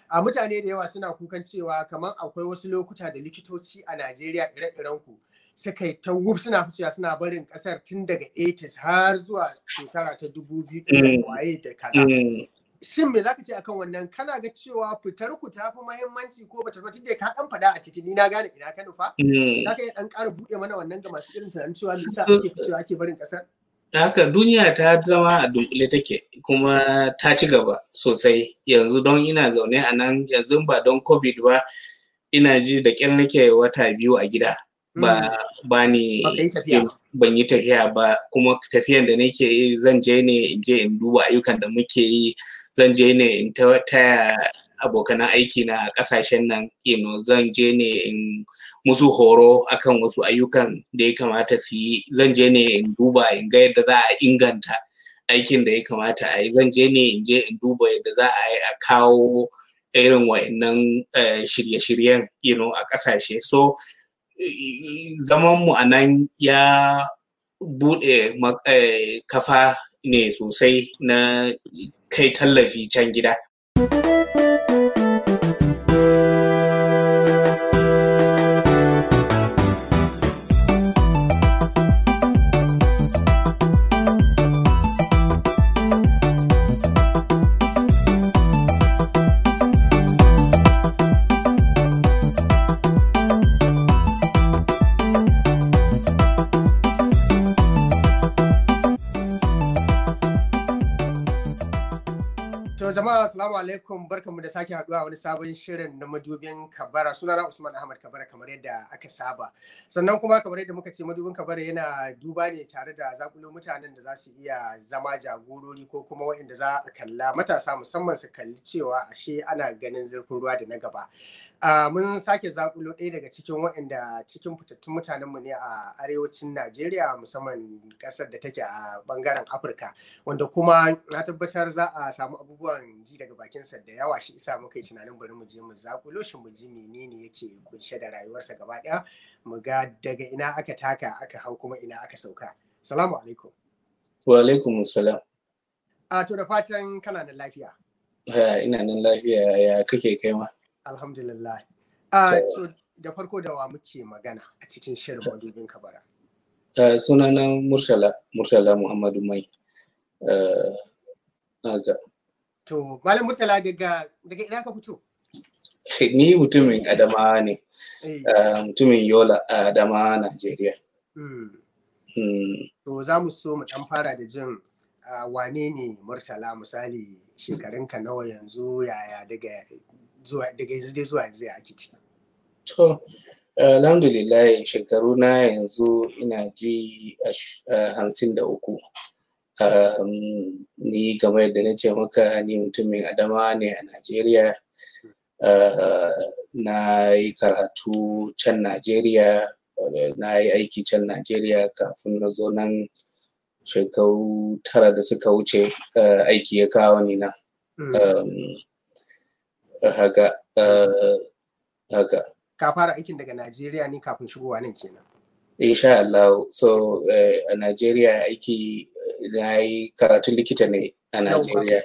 a mutane da yawa suna kukan cewa kamar akwai wasu lokuta da likitoci a Najeriya ire-iren ku suka yi ta wuf suna ficewa suna barin kasar tun daga 80s har zuwa shekara ta 2000 waye da kaza. Shin me zaka ce akan wannan kana ga cewa fitar ku ta fi muhimmanci ko bata fi da ka dan fada a cikin ni na gane ina ka nufa? Zaka iya dan ƙara buɗe mana wannan ga masu irin tunanin cewa me yasa ake ficewa ake barin kasar? haka duniya ta zama a dunkule take kuma ta ci gaba sosai yanzu don ina zaune a nan yanzu ba don covid ba ina ji da ƙyar nake wata biyu a gida ba ba ni ban yi tafiya ba kuma tafiyan da nake yi zan je ne in je in duba ayyukan da muke yi zan je ne in taya abokan aiki na kasashen nan you know, zan je ne in musu horo akan wasu ayyukan da ya kamata su yi zan je ne in duba in ga yadda za a inganta aikin da ya kamata a yi zan je ne in je in duba yadda za a yi a kawo irin wa'annan shirye-shiryen you know, a ƙasashe so zaman mu a nan ya buɗe kafa ne sosai na kai tallafi can gida. jama'a assalamu alaikum barkanmu da sake haduwa wani sabon shirin na madubin kabara sunana usman ahmad kabara kamar yadda aka saba sannan kuma kamar yadda muka ce madubin kabara yana duba ne tare da zakulo mutanen da za su iya zama jagorori ko kuma waɗanda za a kalla matasa musamman su kalli cewa ashe ana ganin zurfin ruwa da na gaba mun sake zakulo ɗaya daga cikin waɗanda cikin fitattun mutanenmu ne a arewacin najeriya musamman ƙasar da take a ɓangaren afirka wanda kuma na tabbatar za a samu abubuwan ji daga bakinsa da yawa shi isa muka yi tunanin bari mu je mu zakulo shi mu ji menene yake kunshe da rayuwarsa gaba ɗaya mu ga daga ina aka taka aka hau kuma ina aka sauka salamu alaikum wa alaikum salam a to da fatan kana da lafiya ina nan lafiya ya kake kai ma alhamdulillah a to da farko da wa muke magana a cikin shirin madubin kabara sunana murtala murtala muhammadu mai To, Malam Murtala daga daga ina ka fito? Ni mutumin Adamawa ne, mutumin Yola a Adamawa, Najeriya. To, za mu so mu ɗan fara da jin wane ne Murtala misali shekarunka nawa yanzu yaya daga zuwa daga yanzu dai zuwa yanzu ya ake ciki. To, alhamdulillah shekaru na yanzu ina ji hamsin da uku. Um, ni game da na ce maka ni mutumin adama ne a Najeriya uh, na yi karatu can Najeriya uh, na yi aiki can Najeriya kafin na zo nan shekaru tara da suka wuce uh, aiki ya kawo ni nan mm. um, haka haka ka fara aikin daga Najeriya ne kafin shigowa nan kenan insha Allah so a Najeriya aiki na yi karatun likita ne a Najeriya.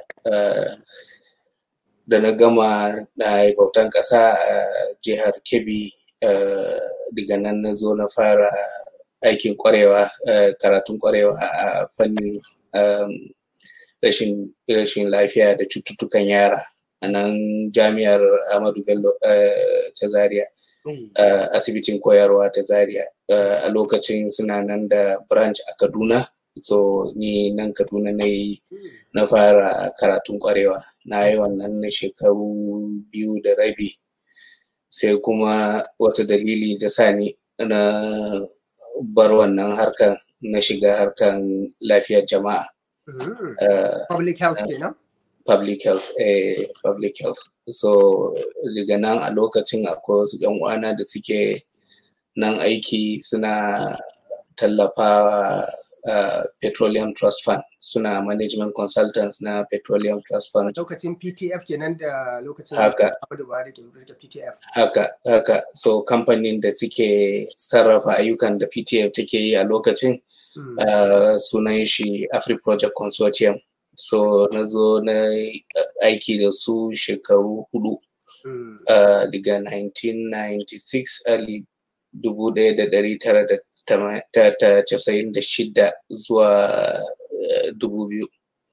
Da na gama na yi bautan ƙasa a jihar Kebbi daga nan na zo na fara aikin ƙwarewa, karatun ƙwarewa a fannin rashin lafiya da cututtukan yara a nan jami'ar Ahmadu Bello ta Zaria. asibitin koyarwa ta Zaria. a lokacin suna nan da branch a Kaduna. so ni nan kaduna na yi na fara karatun kwarewa na yi wannan na shekaru biyu da rabi sai kuma wata dalili da sa ni na bar wannan harkan na shiga harkan lafiyar jama'a public health kenan public health eh public health so daga nan a lokacin akwai wasu yan uwana da suke nan aiki suna tallafawa Uh, Petroleum Trust Fund suna management consultants na Petroleum Trust Fund. Lokacin PTF kenan da lokacin haka, da PTF. Haka, haka. So kamfanin da suke sarrafa ayyukan da PTF take yi a lokacin mm. uh, sunan shi Afri Project Consortium. So na zo na aiki da su shekaru hudu uh, daga 1996 ali dubu ɗaya da ɗari tara da casa'in da shida zuwa dubu biyu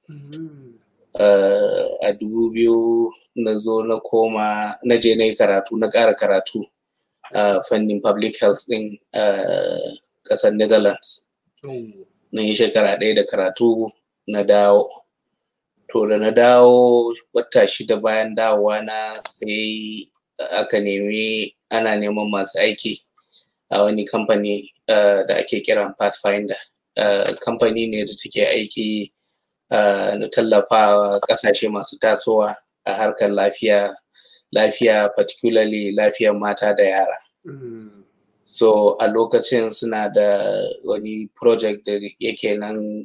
a dubu biyu na zo na koma na je na yi karatu na ƙara karatu a fannin public health ɗin ƙasar netherlands na yi shekara ɗaya da karatu na dawo to da na dawo wata shida bayan dawowa na sai aka nemi ana neman masu aiki a wani kamfani da ake kira pathfinder kamfani ne da take aiki na tallafawa ƙasashe masu tasowa a harkar lafiya lafiya particularly lafiyar mata da yara so a lokacin suna da wani project da yake nan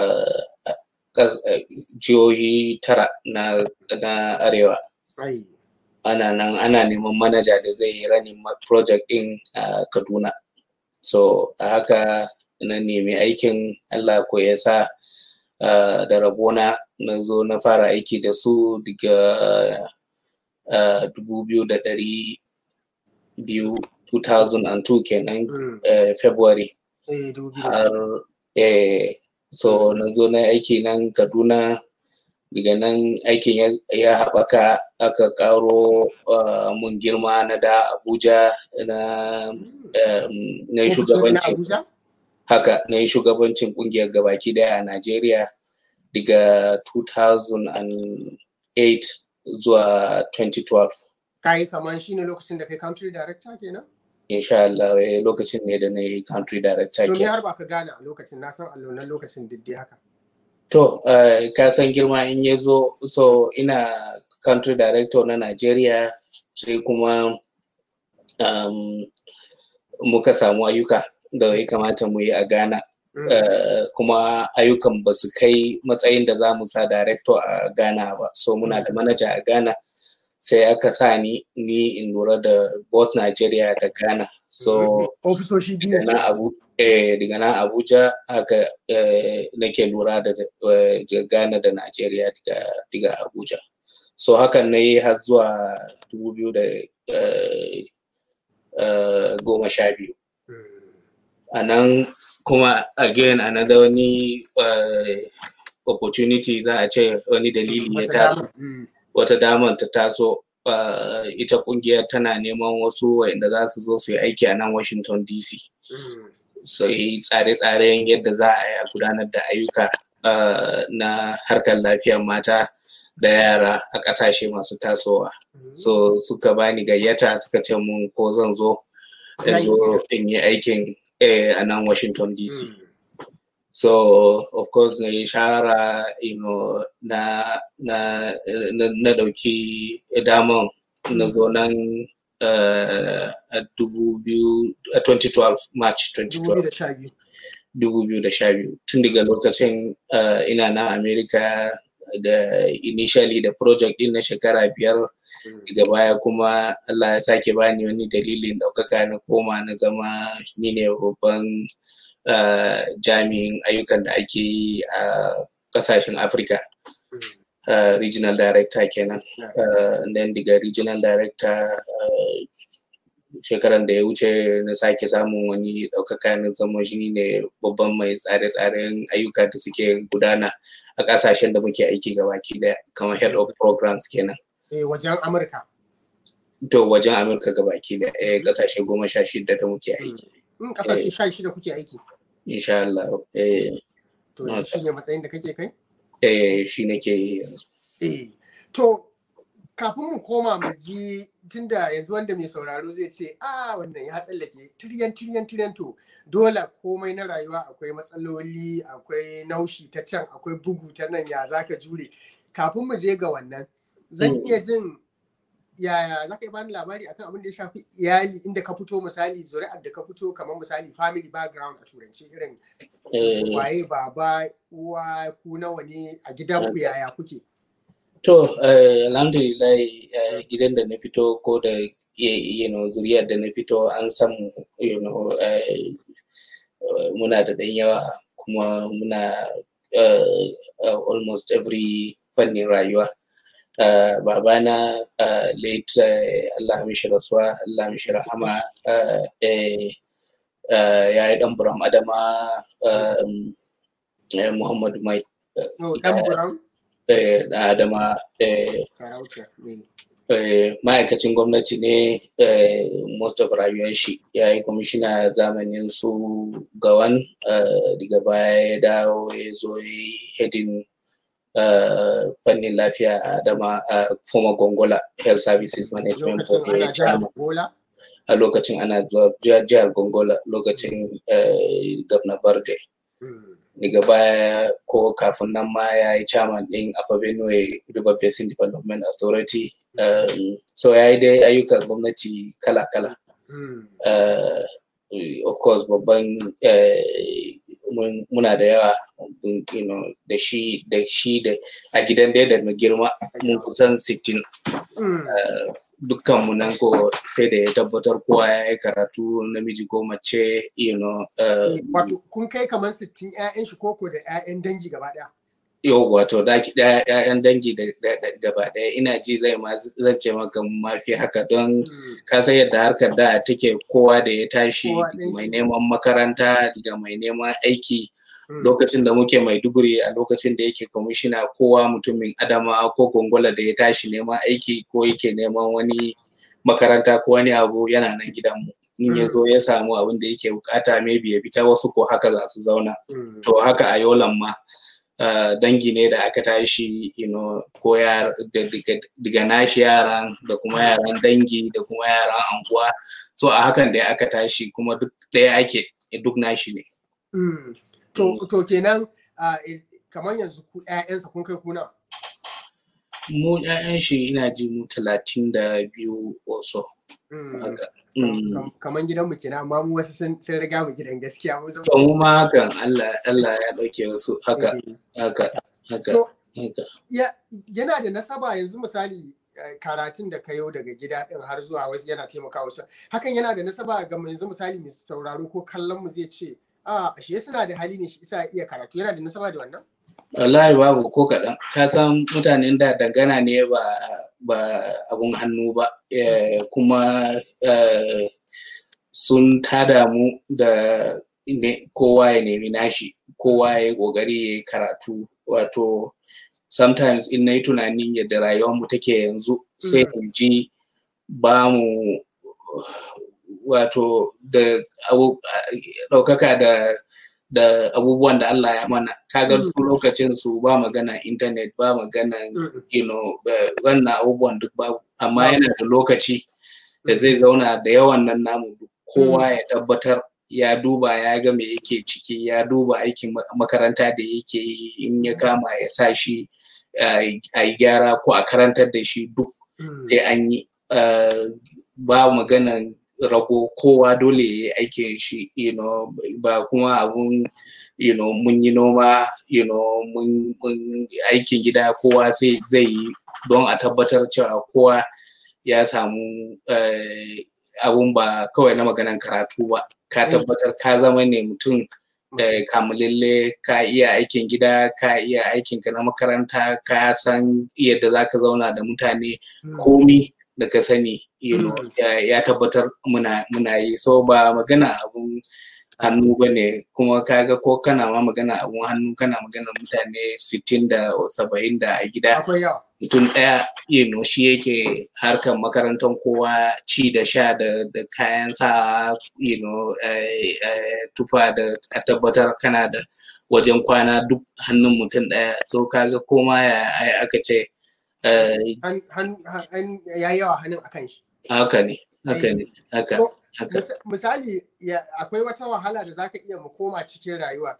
jihohi tara na, na arewa ana nan ana neman manaja da zai yi ranin project din a kaduna so a haka na nemi aikin allah ko ya sa da rabona na zo na fara aiki da su daga dubu biyu da ɗari biyu 2002 kenan february har so na zo na aiki nan kaduna daga nan aikin ya haɓaka aka ƙaro mun girma na da abuja na na shugabancin haka na yi shugabancin ƙungiyar gabaki daya a najeriya daga 2008 zuwa 2012 kayi kamar shi ne lokacin da kai country director kenan insha Allah lokacin ne da na yi country director kenan har ba ka gane a lokacin na san allonan lokacin diddai haka To, uh, ka san girma in ya zo, so ina country director na Najeriya sai kuma um, muka samu ayyuka da ya kamata mu yi a Ghana. Mm. Uh, kuma ayyukan ba su kai matsayin da za mu sa director a Ghana ba. So muna mm. da manaja a Ghana sai aka sa ni ni in lura da both Nigeria da Ghana. So, ofisoshi biyu na abu eh, daga nan Abuja aka eh, nake lura da eh, Ghana da Najeriya daga Abuja. So hakan na yi har zuwa dubu biyu da goma sha biyu. A nan kuma again another wani opportunity za a ce wani dalili ya taso wata damar ta taso ita kungiyar tana neman wasu wanda za su zo su yi aiki a nan Washington DC. sai tsare-tsaren yadda za a yi a gudanar da ayyuka na harkar lafiyar mata da yara a ƙasashe masu tasowa. So suka bani gayyata suka ce mun ko zan zo in zo in yi aikin a nan Washington DC. So of course na yi shahara you know, na na na ɗauki daman na zo nan uh, a 2012 March 2012 2012 tun daga lokacin uh, ina na America da initially da project din na shekara biyar daga baya kuma Allah ya sake bani wani dalilin ɗaukaka na koma na zama ni ne babban uh, jami'in ayyukan da ake yi a ƙasashen Afirka. Uh, regional director kenan uh, then daga regional director uh, shekaran da ya wuce na sake samun wani ɗaukaka na zama shi ne babban mai tsare-tsaren ayyuka da suke gudana a ƙasashen da muke aiki gabaki daya kamar head of programs kenan wajen amurka to wajen amurka gabaki da eh ƙasashe goma sha shida da muke aiki ƙasashe sha shida kuke aiki insha Allah eh to shi ne matsayin da kake kai eh shi nake yanzu eh to kafin mu koma mu ji tunda yanzu wanda mai sauraro zai ce a wannan ya tsallake tiryan tiryan tiryan to dole komai na rayuwa akwai matsaloli akwai naushi ta can akwai bugu ta nan ya zaka jure kafin mu je ga wannan zan iya jin yaya za ka yi bani labari akan abin da ya shafi iyali inda ka fito misali zuri'ar da ka fito kamar misali family background a turanci irin waye baba uwa ku nawa ne a gidan ku yaya kuke To, uh, alhamdulillah uh, gidan da na fito ko da you know, zuriyar da na fito an samu you know, uh, muna da ɗan yawa kuma muna almost every fannin rayuwa babana late Allah mishi rasuwa Allah mishi rahama ya yi dan buram adama Muhammadu Mai dan buram adama ma'aikacin gwamnati ne most of rayuwar shi ya yi kwamishina zamanin su gawan daga baya ya dawo ya zo yi hedin fannin lafiya a adama a former gongola health services management board ya chama a lokacin ana zuwa jihar gongola lokacin governor barde daga baya ko kafin nan ma ya yi chairman din Upper Benue River Basin Development Authority um, so ya yi dai ayyukan gwamnati kala-kala mm. uh, of course babban uh, muna da yawa you know, da shi da shi da a gidan dai da girma mun kusan 60 mm. uh, dukkanmu nan ko sai da ya tabbatar kowa ya yi karatu namiji ko mace you know wato kun kai kamar 60 ƴaƴan shi koko da ƴaƴan dangi gaba ɗaya yau wato da ƴaƴan dangi da gaba ɗaya ina ji zai ma zan ce maka mafi haka don ka san yadda harkar da take kowa da ya tashi mai neman makaranta daga mai neman aiki lokacin da muke maiduguri a lokacin da yake kwamishina kowa mutumin adama ko gongola da ya tashi neman aiki ko yake neman wani makaranta ko wani abu yana nan gidanmu in ya zo ya samu abin da yake bukata maybe ya fita wasu ko haka za su zauna to haka a yolan ma dangi ne da aka tashi you know, ko daga nashi yaran da kuma yaran dangi da kuma yaran anguwa so a hakan da aka tashi kuma duk ɗaya ake duk nashi ne To, to kenan kamar yanzu ku ‘ya'yansa kun kai kuna? Mu ‘ya'yan shi ina ji mu talatin da biyu wasu. Kamar gidanmu kenan amma mu wasu sun riga mu gidan gaskiya. To mu ma hakan Allah Allah ya ɗauke wasu haka haka haka. haka. Yana da nasaba yanzu misali karatun da ka yau daga gida din har zuwa wasu yana taimakawa wasu. Hakan yana da nasaba ga yanzu misali mai sauraro ko kallon mu zai ce a shi suna da hali ne shi isa iya karatu yana da nasaba da wannan wallahi babu ko kaɗan ka san mutanen da dangana ne ba ba abun hannu ba kuma sun tada mu da kowa ya nemi nashi kowa ya yi ƙoƙari ya yi karatu wato sometimes in na yi tunanin yadda rayuwarmu take yanzu sai in ji ba mu wato da ɗaukaka da da abubuwan da Allah ya mana kaga su lokacin su ba magana internet ba magana you know wannan abubuwan duk babu amma yana da lokaci da zai zauna da yawan nan namu kowa ya tabbatar ya duba ya ga me yake ciki ya duba aikin makaranta da yake yi in ya kama ya sa shi a yi gyara ko a karantar da shi duk sai an yi ba maganan rago kowa dole ya yi aikin shi you know, ba kuma abun you know, mun yi noma you know, mun, mun aikin gida kowa sai zai yi don a tabbatar cewa kowa ya samu uh, abun ba kawai na maganan karatu ba ka tabbatar ka zama ne mutum uh, kamulalle ka iya aikin gida ka iya aikinka na makaranta ka san yadda za ka zauna da mutane komi da ka sani you know, ya tabbatar muna, muna yi so ba magana abun hannu ba ne kuma kaga ko kana ma magana abun hannu kana magana mutane sittin da saba'in da a gida mutum ɗaya you know, shi yake harkar makarantar kowa ci da sha da, da kayan sa you know, eh, eh, tufa da a tabbatar kana da wajen kwana duk hannun mutum ɗaya so kaga koma ya aka ce ya yawa hannun akan shi. Haka ne, haka ne, haka. Misali, akwai wata wahala da zaka iya mu koma cikin rayuwa.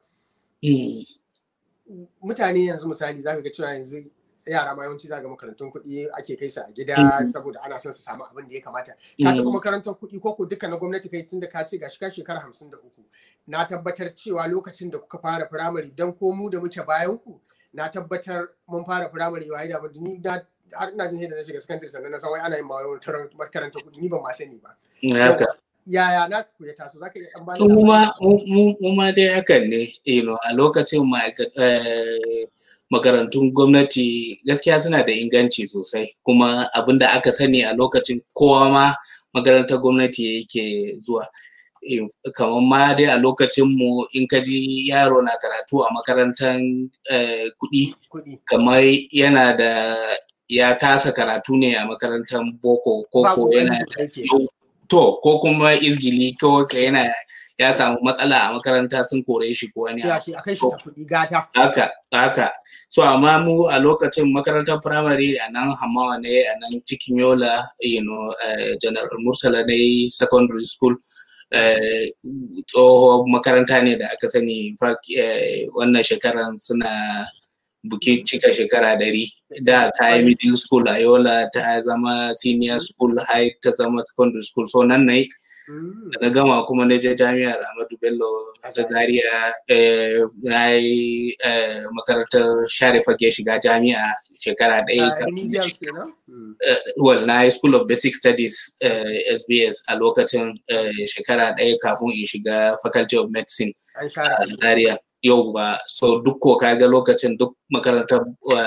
Mutane yanzu misali zaka ga cewa yanzu yara ma yawanci zaga makarantun kuɗi ake kai su a gida saboda ana son su samu abin da ya kamata. Ka taɓa makarantar kuɗi ko ko duka na gwamnati kai tun da ka ce gashi ka shekara hamsin da uku. Na tabbatar cewa lokacin da kuka fara firamare don ko mu da muke bayan ku na tabbatar mun fara firamare waye da ni da har ina jin yadda na shiga sakandare sannan na san wai ana yin ma wani makarantar kuɗi ni ban ma sani ba. yaya na ku ya taso zaka iya dan bani mu ma mu ma dai hakan ne you know a lokacin makarantun gwamnati gaskiya suna da inganci sosai kuma abin da aka sani a lokacin kowa ma makarantar gwamnati yake zuwa kamar ma dai a lokacin mu in ka ji yaro na karatu a makarantar kuɗi kamar yana da ya kasa karatu ne a makarantar boko ko ko yana to ko kuma izgili ko yana ya samu matsala a makaranta sun kore shi ko wani haka haka so amma mu a lokacin makarantar primary a nan hamawa ne a nan cikin yola you know general murtala ne secondary school tsoho makaranta ne da aka sani wannan shekaran suna bukin cika shekara ɗari da ta yi middle school a yola ta zama senior school high ta zama secondary school so nan na da na gama kuma na je jami'ar Ahmadu Bello ta Zaria na yi makarantar share fage shiga jami'a shekara ɗaya well na yi school of basic studies SBS a lokacin shekara ɗaya kafin in shiga faculty of medicine a Zaria yau ba so duk ko kaga lokacin duk makarantar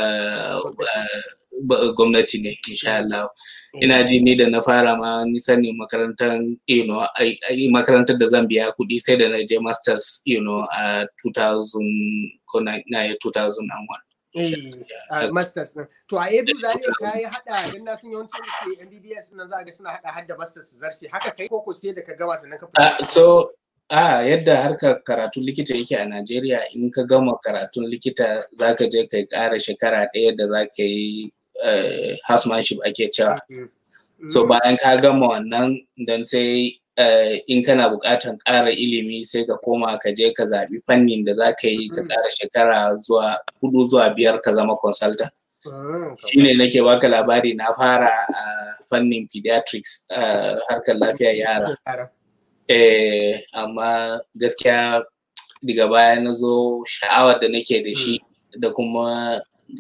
gwamnati ne insha Allah ina ji ni da na fara ma ni sani makarantar you know makarantar da zan biya kuɗi sai da na je masters you know a 2000 ko na 2001 Eh, masters din. To a ABU Zaria ka yi hada dan na sun yawancin su MBBS nan za ga suna hada hadda masters su zarce haka kai ko ko sai da ka gama sannan ka fita. So a yadda harkar karatun likita yake a Najeriya in ka gama karatun likita za ka je kai ƙara shekara ɗaya da za ka yi housemanship ake cewa. So bayan ka gama wannan dan sai in kana buƙatan ƙara ilimi sai ka koma ka je ka zaɓi fannin da za ka yi ka ƙara shekara zuwa hudu zuwa biyar ka zama consultant. Shi ne nake baka labari na fara a fannin pediatrics harkar lafiyar yara. Eh, amma gaskiya daga baya na zo sha'awar da nake da shi da kuma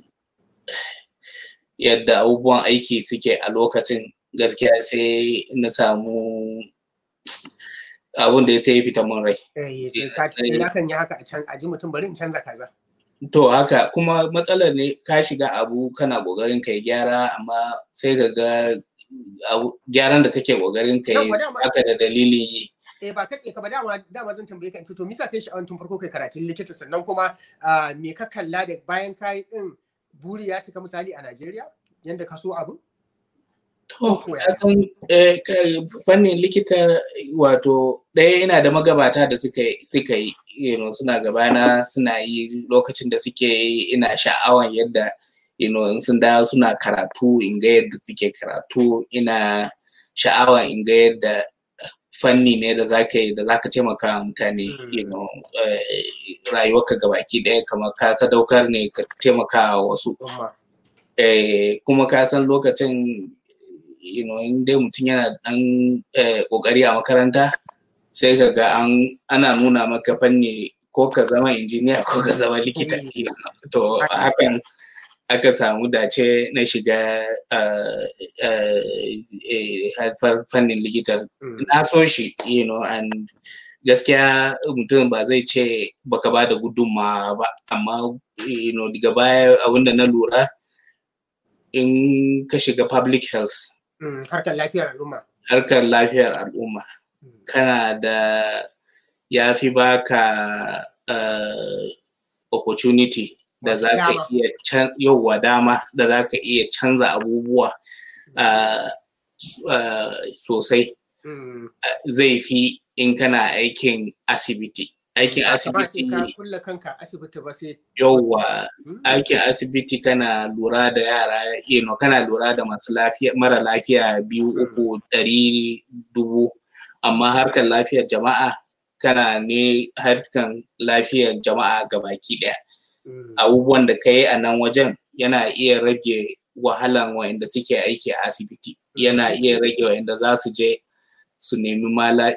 yadda abubuwan aiki suke a lokacin gaskiya sai na samu abun da ya sai fita mun rai. kan yi haka a can a ji mutum bari in canza kaza. To haka kuma matsalar ne ka shiga abu kana kokarin kai gyara amma sai ka ga gyaran da kake kokarin kai haka da dalilin yi. Eh ba katse ka ba dama dama zan tambaye ka in ce to misa kai sha'awar tun farko kai karatun likita sannan kuma me ka kalla da bayan kai din buri ya cika misali a Najeriya yanda ka so abu? To, kasan fannin likita wato ɗaya yana da magabata da suka yi you know, suna gabana suna yi lokacin da suke yi ina sha'awan yadda you know, in sun dawo suna karatu in ga yadda suke karatu ina sha'awa in ga yadda fanni ne da za ka yi da za ka taimaka mutane you know, rayuwarka gabaki ɗaya kamar ka sadaukar ne ka taimaka wasu kuma ka san lokacin you know, in dai mutum yana dan kokari a makaranta sai ka ga an ana nuna maka fanni ko ka zama injiniya ko ka zama likita to hakan aka samu dace na shiga fannin likita na so shi you know and gaskiya mutum ba zai ce baka ba da gudunmawa ba amma you know daga baya abinda na lura in ka shiga public health harkar lafiyar al'umma harkar lafiyar al'umma kana da ya fi baka opportunity da za ka iya yauwa dama da za ka iya canza abubuwa sosai zai fi in kana aikin asibiti aikin asibiti yauwa aikin asibiti kana lura da yara you know, kana lura da masu lafiya mara lafiya biyu uku ɗari dubu amma harkar lafiyar jama'a kana ne harkar lafiyar jama'a gabaki ɗaya abubuwan da ka yi a nan wajen yana iya rage wahalan wa'inda suke aiki a asibiti yana iya rage wa'inda za su je su nemi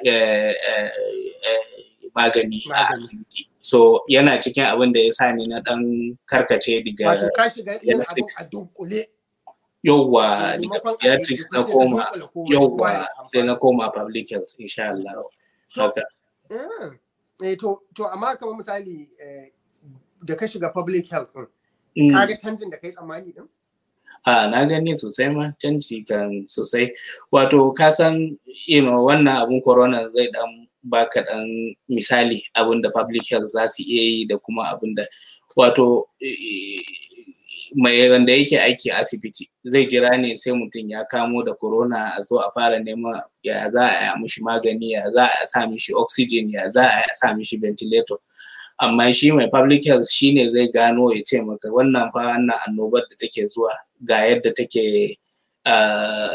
magani a asibiti so yana cikin abin da ya sa ni na dan karkace daga wato ka shiga yin abin a dunkule yauwa Eh, daga maimakon a pediatrics ɗaiɗaiku na sai ka koma dunkula komai, kowa yauwa ya sai na amfana. koma public health insha Allah haka Mm. Eh, to, to amma kamar misali eh, da ka shiga public health ɗin, Mm. ka ga canjin da kai tsammani din? a na gani sosai ma canji kan sosai wato ka san you know, wannan abun corona zai dan baka dan misali abin da public health za su iya yi da kuma abin da wato eh, mai wanda yake aiki a asibiti zai jira ne sai mutum ya kamo da corona a zo a fara neman ya za a yi mishi magani ya za a sa mishi oxygen ya za a sa mishi ventilator amma shi mai public health shine zai gano ya ce maka wannan fa wannan annobar da take zuwa ga yadda take uh,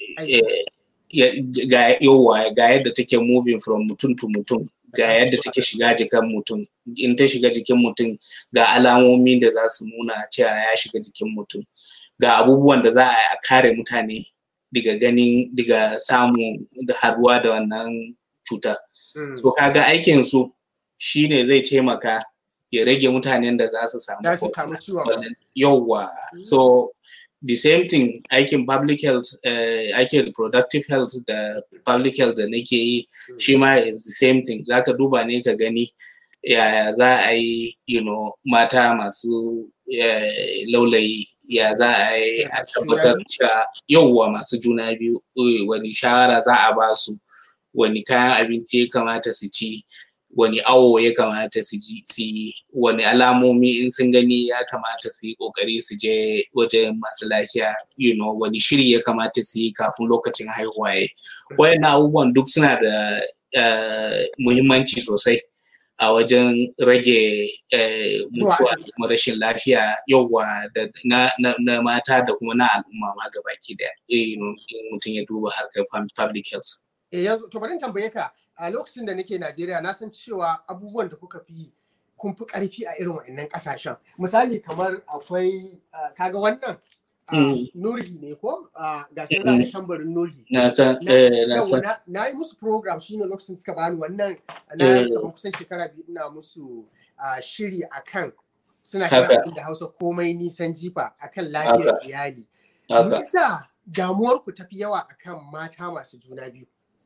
eh, ya- ga yawa ga yadda take moving from mutum to mutum ga yadda take shiga jikin mutum in ta shiga jikin mutum ga alamomi da za su nuna cewa ya shiga jikin mutum ga abubuwan da za a yi a kare mutane daga ganin daga samu da haruwa da wannan cutar Mm. so kaga aikin su shine zai taimaka ya rage mutanen da za su samu Za su corona. kamu ciwon ma. yauwa so the same thing aikin public health uh, aikin reproductive health da public health da nake yi shi ma is the same thing zaka duba ne ka gani yaya za a yi you know, mata masu eh, laulayi ya za a yi a Masu juna tabbatar biyu? cewa yauwa masu juna biyu eh, wani shawara za a ba su wani kayan abinci ya kamata su ci wani awo ya kamata su ji su yi wani alamomi in sun gani ya kamata su yi kokari su je wajen masu lafiya you know, wani shiri ya kamata su yi kafin lokacin haihuwa ya wayannan abubuwan duk suna da eh, muhimmanci sosai a wajen rage eh, mutuwa da kuma rashin lafiya yauwa da na, na, na mata da kuma na al'umma ma gabaki daya eh, in mutum ya duba harkar fam- public health Eh, yanzu to bari in tambaye ka a lokacin da nake Najeriya na san cewa abubuwan da kuka fi kun fi karfi a irin wa'annan kasashen misali kamar akwai ah, kaga wannan ah, Mm. nurgi ne ko Ah, gashi za a tambarin nurgi na san na eh, na yawa, san na- na yi musu program shine lokacin suka bani wannan na Eh. kamar kusan shekara biyu ina musu ah, shiri akan suna Haka. kira abin da Hausa komai nisan jifa akan lafiyar Haka. iyali me haka yasa damuwar ku tafi yawa akan mata masu juna biyu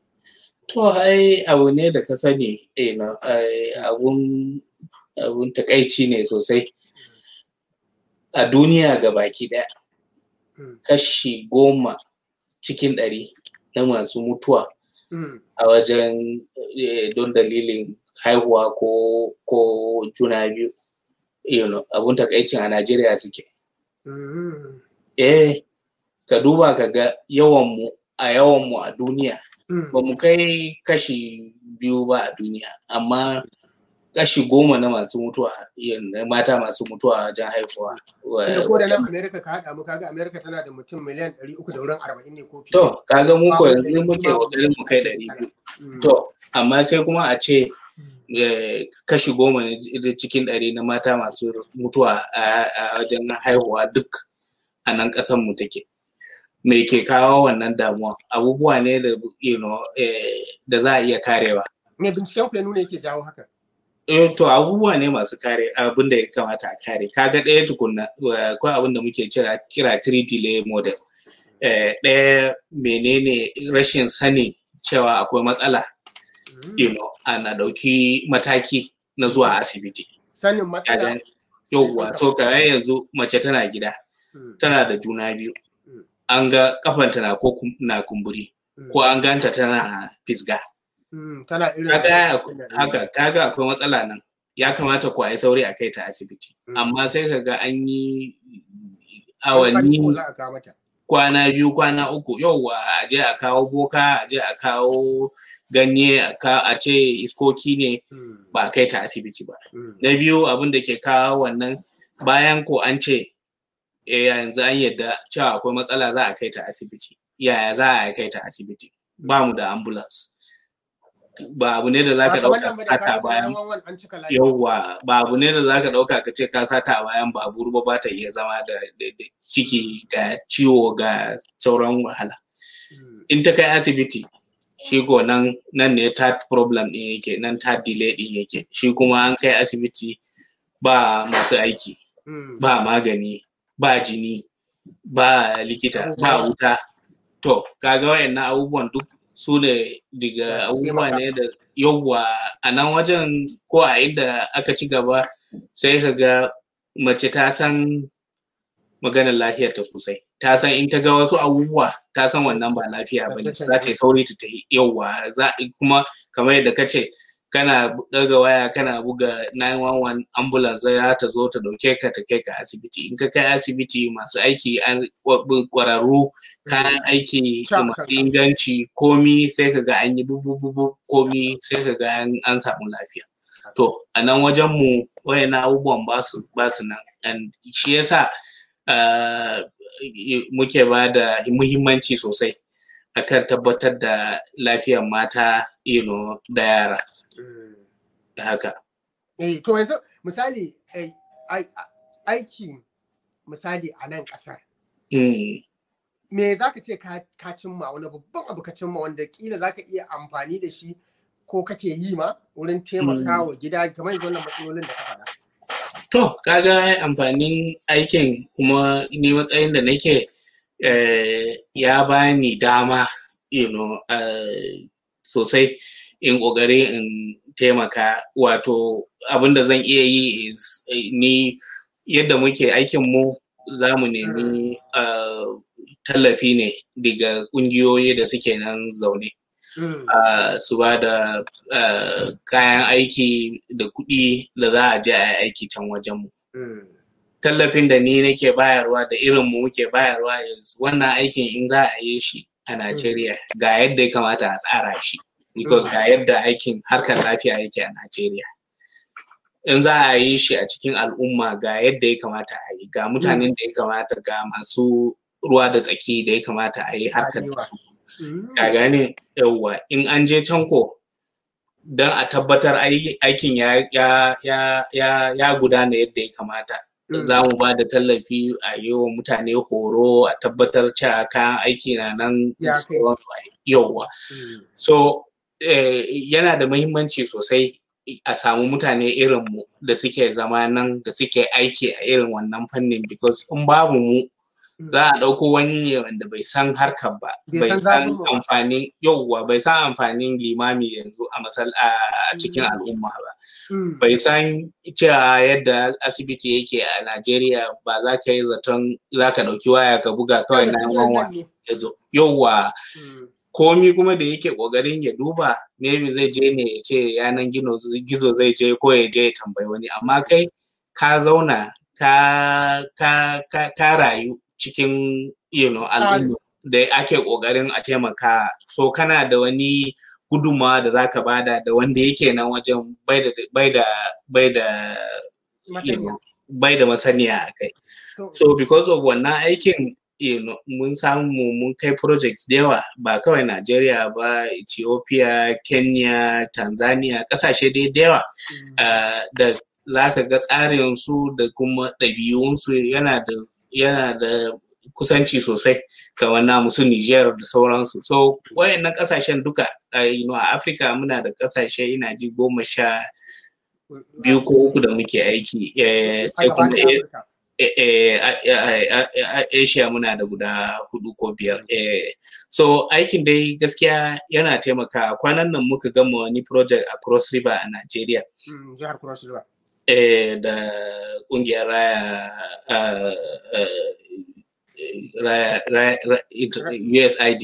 To ai abu ne da ka sani eh no, ai, abun abun takaici ne sosai a duniya ga baki daya Mm. kashi goma cikin ɗari na masu mutuwa Mm. a wajen eh, don dalilin haihuwa ko ko juna biyu you know, abun takaicin a Najeriya suke Mm. eh ka duba ka ga yawanmu a yawanmu a duniya Mm. ba mu kai kashi biyu ba a duniya amma kashi goma na masu mutuwa yin- na mata masu mutuwa wajen haihuwa wa- Tunda ko da nan Amerika ka haɗa mu kaga Amerika tana da mutum miliyan ɗari uku da wurin arba'in ne ko fiye. to kaga mu ko Babu yanzu ɗari muke babu kokarin mu kai ɗari. ɗari biyu Mm. to amma sai kuma a ce Mm. eh, kashi goma ne j- cikin ɗari na mata masu mutuwa a a wajen haihuwa duk a nan ƙasan mu take me ke kawo wannan damuwa abubuwa ne da you know, eh, da za a iya karewa Me binciken ku ya nuna yake jawo haka? Eh, to abubuwa ne masu kare abin da ya kamata a kare kaga ɗaya tukunna wa- akwai abin da muke kira kira 3 delay model eh, ɗaya menene rashin sani cewa akwai matsala Mm. you know ana ɗauki mataki na zuwa asibiti Sanin matsala. kaga yauwa so ka yanzu mace tana gida Mm. tana da juna biyu Mm. an ga kafanta na ko kum- na kumburi Mm. ko an ganta tana fisga Mm. Tana irin. kaga haka kaga akwai matsala nan ya kamata ku a yi sauri a kai ta asibiti Mm. amma sai kaga an yi Awanni. awanni Za a kawo mata. kwana biyu kwana uku yauwa a je a kawo boka a je a kawo ganye a ka- a ce iskoki ne Mm. ba a kai ta asibiti ba Mm. na biyu abin da ke kawo wannan bayan ko an ce eh yanzu an yadda cewa akwai matsala za a kai ta asibiti yaya za a kai ta asibiti ba mu da ambulance ba abu ne da za ka Ba kamar ɗauka nan ba da ka ta kayan bayan wanwan an cika layi. yauwa ba abu ne da za ka ɗauka ka ce ka sata a bayan babur ba ba ta iya zama da da- da ciki ga ciwo ga sauran wahala Mm. in ta kai asibiti shi ko nan nan ne third problem ɗin yake nan third delay ɗin yake shi kuma an kai asibiti ba masu aiki Mm. ba magani ba jini ba likita ba wuta to kaga wayannan abubuwan duk su ne daga abubuwa ne da yawwa a nan wajen ko a inda aka ci gaba sai ka ga mace ta san maganar lafiyar ta sosai ta san in ta ga wasu abubuwa ta san wannan ba lafiya ba ne za ta yi sauri ta ta yawwa za kuma kamar yadda ka ce kana daga waya kana buga 911 ambulance za ta zo ta dauke ka ta kai ka asibiti in ka kai asibiti masu aiki an kwararru kayan aiki masu inganci komi sai ka ga an yi bubu komi sai ka ga an samu lafiya to a nan wajen mu wayannan abubuwan ba su nan shi yasa muke ba da muhimmanci sosai akan tabbatar da lafiyar mata you know, da yara da haka. Eh, to yanzu misali aiki misali a nan ƙasar. Me za ka ce ka cimma wani babban abu ka cimma wanda kila za ka iya amfani da shi ko kake yi ma wurin taimaka wa gida kamar yanzu wannan matsalolin da ka faɗa. To, kaga amfanin aikin kuma ni matsayin da nake ya bani dama, you know, sosai in ƙoƙari in taimaka wato abin da zan iya yi is ni yadda muke aikin mu za mu nemi tallafi ne daga ƙungiyoyi da suke nan zaune su ba da kayan aiki da kuɗi da za a je a yi aiki can wajen mu tallafin da ni nake bayarwa da irin mu muke bayarwa yanzu wannan aikin in za a yi shi a Najeriya ga yadda ya kamata a tsara shi because ga yadda aikin harkar lafiya yake a Najeriya. In za a yi shi a cikin al'umma ga yadda ya kamata a yi, ga mutanen da ya kamata ga masu ruwa da tsaki da ya kamata a yi harkar da su. Ka gane yawwa in an je can ko don a tabbatar aikin ya gudana yadda ya kamata. Za mu ba da tallafi a yi wa mutane horo a tabbatar cewa kayan aiki na nan yauwa. So yana da mahimmanci sosai a samu mutane irinmu da suke zama nan da suke aiki a irin wannan fannin because in babu mu za a ɗauko wani ne wanda bai san harkar ba bai san amfanin yauwa bai san amfanin limami yanzu a masal a cikin al'umma ba bai san cewa yadda asibiti yake a Najeriya ba za ka yi zaton za ka ɗauki waya ka buga kawai na wawa ya zo yauwa komi kuma da yake ƙoƙarin ya duba maybe zai je ne ya ce yanan gizo zai je ko ya je ya tambayi wani amma kai ka zauna ka ka ka ka rayu cikin you know, al'umma da ake ƙoƙarin a taimaka so kana da wani gudunmawa da zaka bada da wanda yake nan wajen bai da bai da bai da bai da masaniya a kai so because of wannan aikin you know, mun samu mun kai projects da yawa ba kawai Najeriya ba Ethiopia Kenya Tanzania kasashe dai da yawa da za ka ga tsarin su da kuma ɗabi'unsu yana da yana da kusanci sosai kamar namu su Niger da sauransu. So wayannan kasashen duka you know, a Afirka muna da kasashe ina ji goma sha biyu ko uku da muke aiki sai kuma Asia muna da guda hudu ko biyar. So aikin dai gaskiya yana taimaka kwanan nan muka gama wani project a Cross River a Nigeria. Jihar Cross River. da kungiyar raya USID.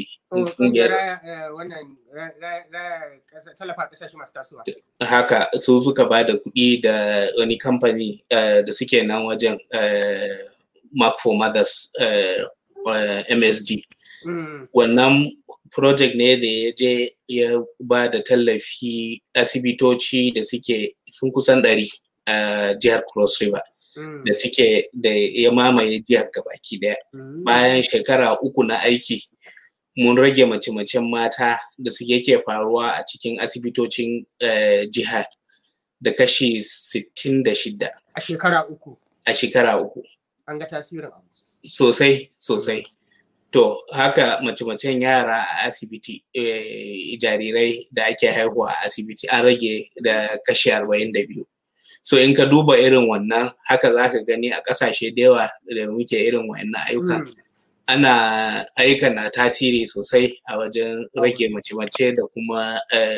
tallafa kasashe masu tasowa. Haka su suka ba da kuɗi da wani kamfani da suke nan wajen Mark for Mothers MSD. Wannan project ne da ya je ya ba da tallafi asibitoci da suke sun kusan ɗari a jihar Cross River. da suke da ya mamaye jihar gabaki daya bayan shekara uku na aiki mun rage mace-macen mata da suke ke faruwa a cikin asibitocin jihar da kashi 66 a shekara uku a shekara uku an ga tasirin abu sosai sosai to haka mace-macen yara a asibiti jarirai da ake haihuwa a asibiti an rage da kashi 42 so in ka duba irin wannan haka za ka gani a ƙasashe da yawa da muke irin wa'annan ayyukan ana ayyuka na tasiri sosai a wajen rage mace-mace da kuma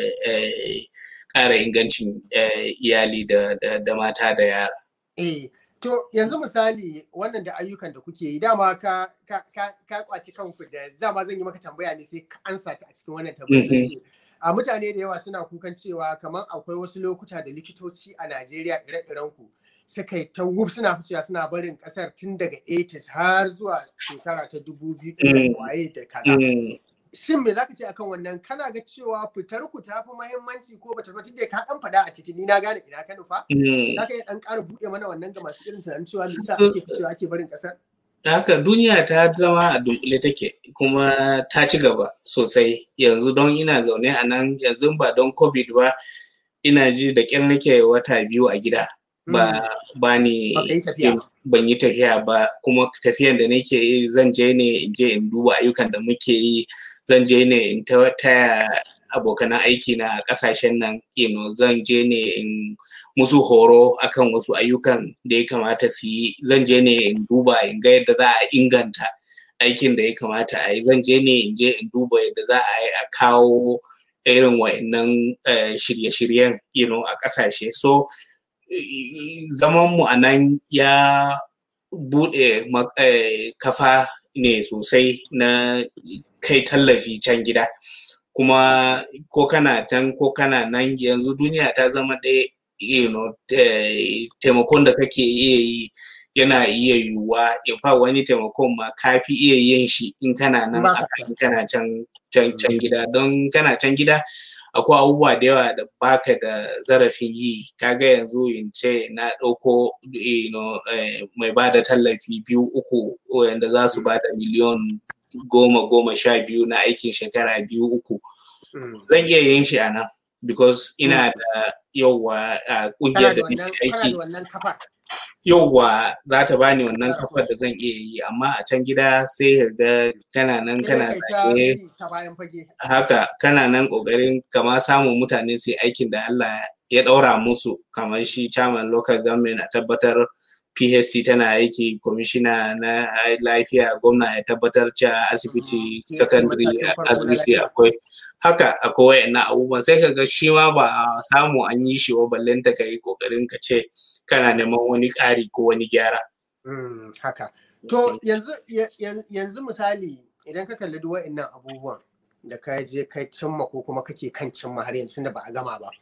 ƙara ingancin iyali da mata da yara. Eh, to yanzu misali wannan da ayyukan da kuke yi dama ka kwaci kanku da dama zan yi maka tambaya ne sai ka ansa ta a cikin wannan tambayar. A mutane da yawa suna kukan cewa kamar akwai wasu lokuta da likitoci a Najeriya ire-iren ku suka yi ta wuf suna ficewa suna barin kasar tun daga 80s har zuwa shekara ta 2000 waye da kaza. Shin me zaka ce akan wannan kana ga cewa fitar ku ta fi muhimmanci ko bata fi da ka dan fada a ciki ni na gane ina ka nufa? Zaka yi dan ƙara buɗe mana wannan ga masu irin tunanin cewa me yasa ake ficewa ake barin kasar? haka duniya ta zama a dunkule take kuma ta ci gaba sosai yanzu don ina zaune a nan yanzu ba don covid ba ina ji da ƙyar nake wata biyu a gida ba ba ni ban yi tafiya ba kuma tafiyan da nake yi zan je ne in je in duba ayyukan da muke yi zan je ne in taya abokanan aiki na kasashen nan you know, zan je ne in musu horo akan wasu ayyukan da ya kamata su yi zan je ne in duba in ga yadda za a inganta aikin da ya kamata a yi zan je ne in je in duba yadda za a yi a kawo irin wa'annan shirye-shiryen you know, a ƙasashe so zaman mu a nan ya buɗe kafa ne sosai na kai tallafi can gida kuma ko kana tan ko kana nan yanzu duniya ta zama ɗaya you know, taimakon da kake iya yi yana iya yiwuwa in fa wani taimakon ma ka fi iya yin shi in kana nan akan kana can can can gida don kana can gida akwai abubuwa da yawa da baka da zarafin yi kaga yanzu in ce na ɗauko you know, mai ba da tallafi biyu uku wanda za su ba da miliyon goma goma sha biyu na aikin shekara biyu uku zan iya yin shi a nan because ina da yauwa a kungiyar da nake aiki yauwa za ta bani wannan kafar da zan iya yi amma a can gida sai ka ga kana nan kana tsaye haka kana nan kokarin kama samun mutane sai aikin da Allah ya daura musu kamar shi chairman local government a tabbatar PHC tana aiki kwamishina na lafiya gwamna ya tabbatar cewa asibiti secondary asibiti akwai haka akwai wayannan abubuwan sai ka ga shi ma ba samu an yi shi wa ballen ta kai kokarin ka ce kana neman wani ƙari ko wani gyara. haka to yanzu yanzu misali idan ka kalli duk wayannan abubuwan da ka je kai cimma ko kuma kake kan cimma har yanzu da ba a gama ba.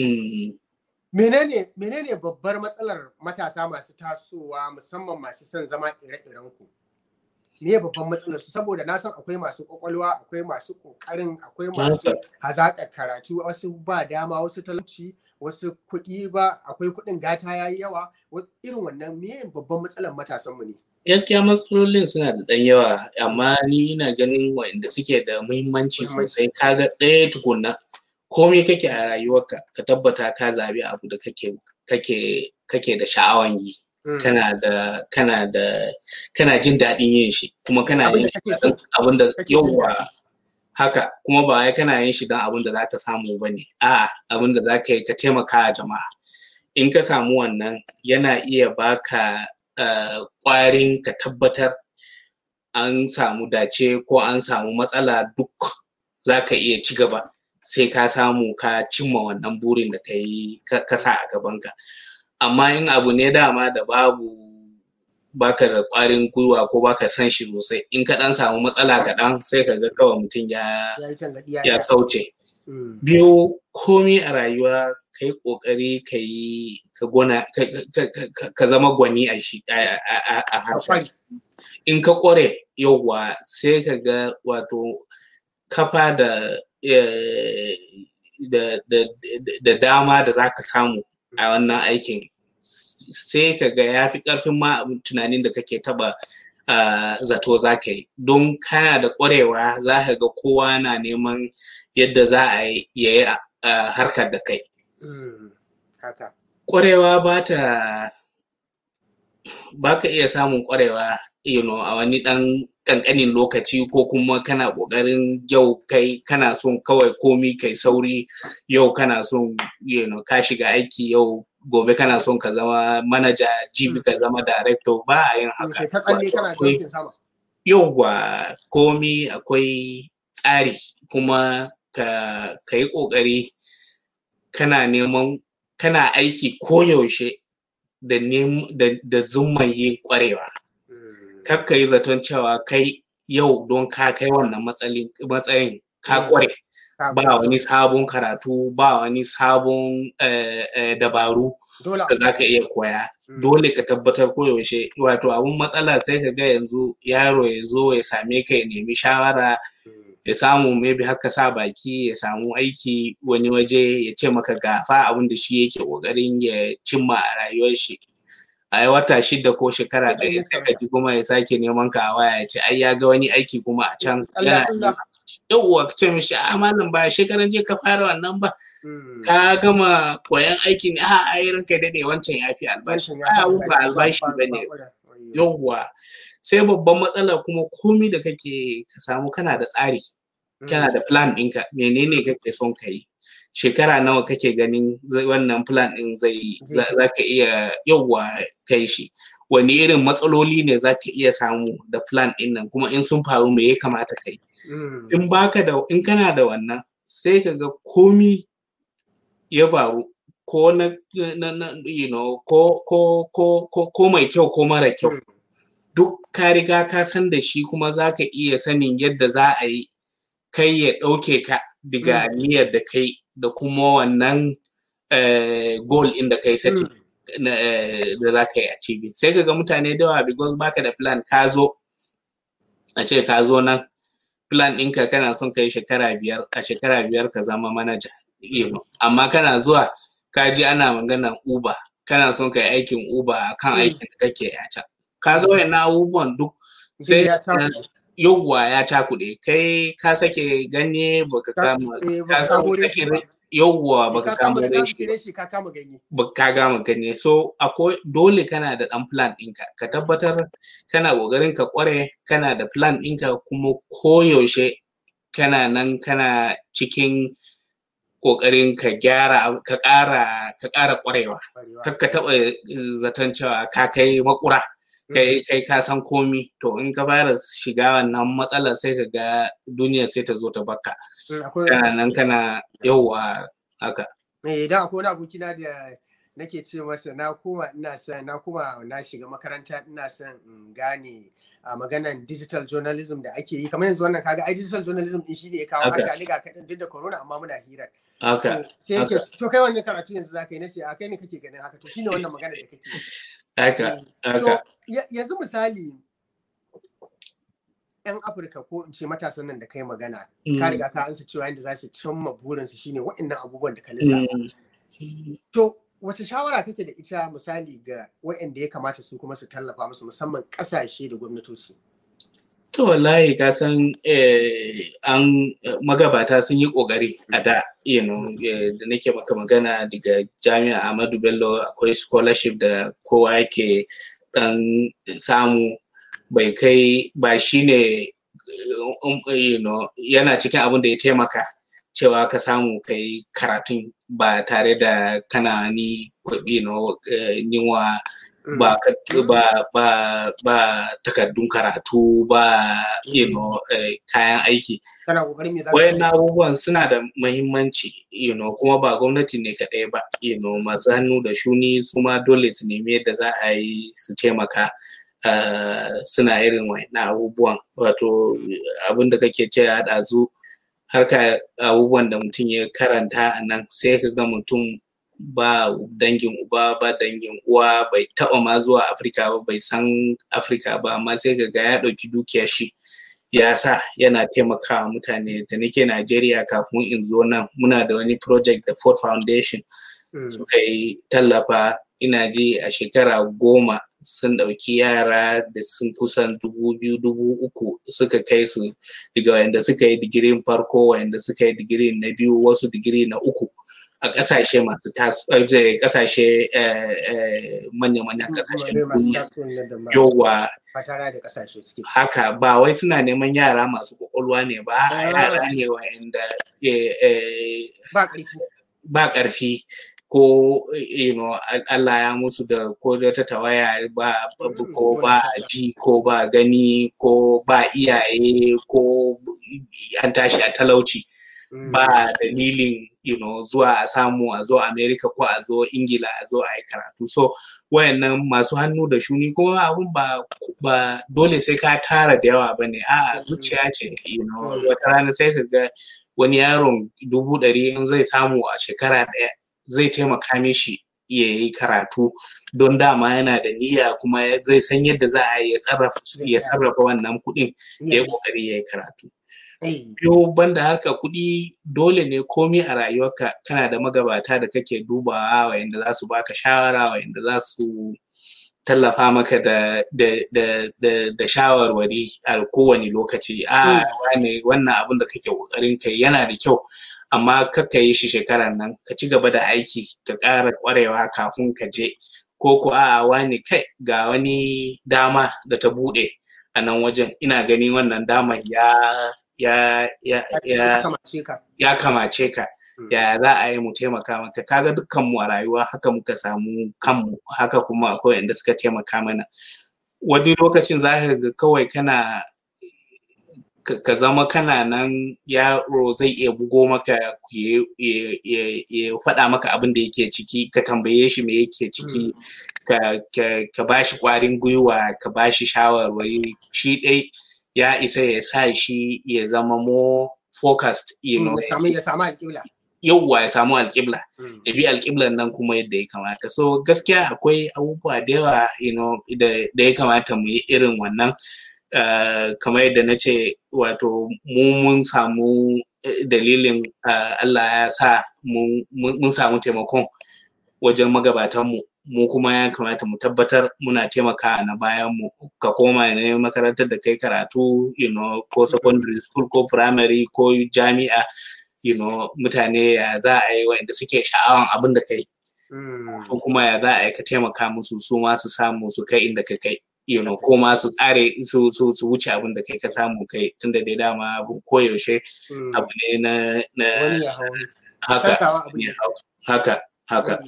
menene menene babbar matsalar matasa masu tasowa musamman masu son zama ire-iren ku me babban matsalar su saboda na san akwai masu kwakwalwa akwai masu kokarin akwai masu hazaƙar karatu wasu ba dama wasu talauci wasu kuɗi ba akwai kuɗin gata yayi yawa irin wannan me babban matsalar matasan mu ne gaskiya matsalolin suna da ɗan yawa amma ni ina ganin waɗanda suke da muhimmanci sosai kaga ɗaya tukunna komai kake a rayuwarka ka tabbata ka zabi abu da kake kake kake da sha'awan yi kana da kana da kana jin daɗin yin shi kuma kana yin shi abin da yawa haka kuma ba wai kana yin shi don abin da zaka samu ba ne a'a abin da zaka yi ka taimaka a jama'a in ka samu wannan yana iya baka ƙwarin ka tabbatar an samu dace ko an samu matsala duk zaka iya ci gaba sai ka samu ka cimma wannan burin da ka yi ka sa a gabanka amma in abu ne dama da babu baka da ƙwarin gwiwa ko baka san shi sosai in ka ɗan samu matsala kaɗan sai ka ga kawai mutum ya ya kauce biyu komi a rayuwa ka yi ƙoƙari ka yi ka gona ka zama gwani a shi a harkar in ka ƙware yauwa sai ka ga wato kafa da da dama da za ka samu a wannan aikin sai ka ga ya fi ƙarfin ma tunanin da kake taba zato za ka yi don kana da ƙwarewa za ka ga kowa na neman yadda za a yi harkar da kai ƙwarewa ba ta ba ka iya samun ƙwarewa you know, a wani ɗan ƙanƙanin lokaci ko kuma kana ƙoƙarin yau kai kana son kawai komi kai sauri yau kana son you know, ka shiga aiki yau gobe kana son ka zama manaja jibi ka zama director ba a yin haka ta tsalle kana jumping sama yauwa komi akwai tsari kuma ka ka yi ƙoƙari kana neman kana aiki koyaushe da da zumman yin ƙwarewa kar ka yi zaton cewa kai yau don ka kai wannan matsayin ka ƙware ba wani sabon karatu ba wani sabon dabaru da za ka iya koya dole ka tabbatar koyaushe wato abun matsala sai ka ga yanzu yaro ya zo ya same ka ya nemi shawara ya samu maybe haka sa baki ya samu aiki wani waje ya ce maka gafa abin da shi yake kokarin ya cimma a rayuwar shi a wata shida ko shekara ɗaya sai ka ji kuma ya sake neman ka a waya ya ce ai ya ga wani aiki kuma a can yana yauwa ka ce mishi a malam ba shekaran je ka fara wannan ba ka gama koyan aikin a ai ranka dade wancan ya fi albashi a ba albashi ba ne yauwa sai babban matsala kuma komi da kake ka samu kana da tsari kana da plan ɗinka menene kake son ka yi shekara nawa kake ganin wannan plan ɗin zai za ka iya yauwa kai shi wani irin matsaloli ne za ka iya samu da plan ɗin nan kuma in sun faru me ya kamata ka yi in baka da in kana da wannan sai ka ga komi ya faru ko na, na, na you know, ko, ko, ko, ko, ko mai kyau ko mara kyau duk ka riga ka san da shi kuma za ka iya sanin yadda za a yi kai ya ɗauke ka daga niyyar da kai da kuma wannan goal in da kai setting da za ka yi achieving sai ka ga mutane da yawa because baka da plan ka zo a ce ka zo nan plan ɗinka kana son kai shekara biyar a shekara biyar ka zama manaja amma kana zuwa ka ji ana maganan uber kana son kai aikin uber akan aikin da kake a can ka ga wayannan abubuwan duk sai yawwa ya cakuɗe kai ka sake ganye baka kama ka samu yawwa baka kama reshi ka kama ganye ka gama ganye so akwai dole kana da dan plan ɗinka ka tabbatar kana ƙoƙarin ka ƙware kana da plan ɗinka kuma koyaushe kana nan kana cikin ƙoƙarin ka gyara ka ƙara ka ƙara ƙwarewa kar ka taɓa zaton cewa ka kai makura kai kai ka san komi to in ka fara shiga wannan matsalar sai ka ga duniya sai ta zo ta baka kana nan kana yauwa haka eh dan akwai wani abokina da nake ce masa na koma ina son na kuma na shiga makaranta ina son in gane a maganan digital journalism da ake yi kamar yanzu wannan kaga ai digital journalism din shi ne ya kawo haka liga kaɗan duk da corona amma muna hirar haka sai yake to kai wannan karatu yanzu zaka yi nace a kai ne kake ganin haka to shine wannan magana da kake haka haka yanzu misali yan afirka ko in ce matasan nan da kai magana ka riga ka ansa cewa yadda za su cimma burinsu shine waɗannan abubuwan da ka lissafa to wace shawara kake da ita misali ga waɗanda ya kamata su kuma su tallafa musu musamman ƙasashe da gwamnatoci To wallahi ka san an magabata sun yi ƙoƙari a da you know, da nake maka magana daga jami'a Ahmadu Bello akwai scholarship da kowa yake ɗan samu bai kai ba shi ne you know, yana cikin abin da ya taimaka cewa ka samu kai karatun ba tare da kana ni you know, niwa ba ba ba ba takardun karatu ba you know kayan aiki wayan abubuwan suna da mahimmanci you know kuma ba gwamnati ne kaɗai ba you know masu hannu da shuni su ma dole su nemi yadda za a yi su taimaka suna irin wayan abubuwan wato abin da kake ce a ɗazu harka abubuwan da mutum ya karanta a nan sai ka ga mutum ba dangin uba ba dangin uwa bai taba ma zuwa afirka ba bai san afirka ba amma sai ga ya ɗauki dukiyar shi ya sa yana taimakawa mutane da nake najeriya kafin in zo nan muna da wani project da ford foundation suka yi tallafa ina ji a shekara goma sun ɗauki yara da sun kusan dubu biyu dubu uku suka kai su daga wayanda suka yi digirin farko wayanda suka yi digiri na biyu wasu digiri na uku a ƙasashe masu ƙasashe manya-manyan ƙasashen duniya yawa haka ba wai suna neman yara masu ƙwaƙwalwa ne ba yara ne wa'anda ba ƙarfi ko you know Allah ya musu da ko da ta tawaya ba ko ba ji ko ba gani ko ba iyaye ko an tashi a talauci ba dalilin you know zuwa a samu a zo America ko a zo Ingila a zo a yi karatu so wayannan masu hannu da shuni kuma abun ba ba dole sai ka tara da yawa bane a zuciya ce you know wata rana sai ka ga wani yaron dubu ɗari in zai samu a shekara ɗaya zai taimaka mishi ya yi karatu don dama yana da niyya kuma zai san yadda za a ya sarrafa wannan kuɗin ya yi ƙoƙari ya yi karatu. Biyo banda harka kuɗi dole ne komi a rayuwarka kana da magabata da kake dubawa wayanda za su baka shawara wayanda za su tallafa maka da da shawarwari a kowane lokaci a wane wannan abin da kake kokarin kai yana da kyau amma kakka yi shi shekaran nan ka ci gaba da aiki ka ƙara ƙwarewa kafin ka je ko ko a wani kai ga wani dama da ta buɗe a nan wajen ina gani wannan daman ya ya ya ya ya kamace ka ya za a yi mu taimaka maka kaga dukkan mu a rayuwa haka muka samu kanmu haka kuma akwai wanda suka taimaka mana wani lokacin za ka ga kawai kana ka zama kana nan yaro zai iya bugo maka ya faɗa maka abin da yake ciki ka tambaye shi me yake ciki ka ba shi ƙwarin gwiwa ka ba shi shawarwari shi ɗai ya isa ya sa shi ya zama more focused you know ya samu alƙibla yauwa ya samu alƙibla ya bi alƙiblan nan kuma yadda ya kamata so gaskiya akwai abubuwa da yawa you know da ya kamata mu yi irin wannan kamar yadda na ce wato mu mun samu dalilin Allah ya sa mun samu taimakon wajen magabatanmu mu kuma ya kamata mu tabbatar muna taimaka na bayan mu ka koma ne makarantar da kai karatu you know ko secondary school ko primary ko jami'a you know mutane ya za a yi wanda suke sha'awan abin da kai ko kuma ya za a yi ka taimaka musu su ma su samu su kai inda ka kai you know ko ma su tsare su su su wuce abin da kai ka samu kai tunda dai dama koyaushe abu ne na na haka haka haka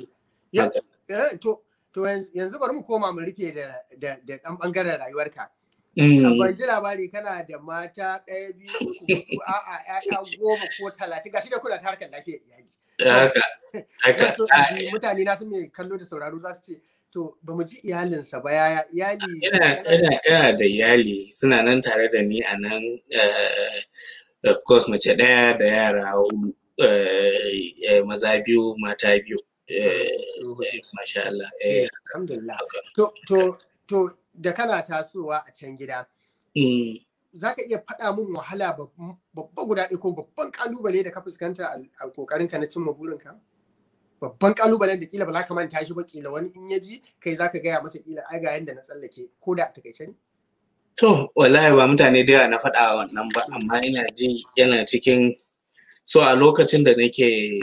to to yanzu bari mu koma mu rufe da da da dan bangaren rayuwarka ban ji labari kana da mata ɗaya biyu uku a'a ƴaƴa goma ko talatin gashi da kuna ta harkar lafiyar iyali haka haka mutane na sun mai kallo da sauraro za su ce to ba mu ji iyalinsa ba yaya iyali ina ina ina da iyali suna nan tare da ni a nan of course mace ɗaya da yara hudu maza biyu mata biyu masha Allah alhamdulillah to to to da kana tasowa a can gida za ka iya faɗa min wahala babba guda ɗaya ko babban ƙalubale da ka fuskanta a ƙoƙarinka na cimma burinka? babban kalubalen da kila ba za ka manta shi ba kila wani in ya ji kai za ka gaya masa kila ai ga yanda na tsallake ko da a takaice ne. To wallahi ba mutane da yawa na faɗa wannan ba amma ina ji yana cikin so a lokacin da nake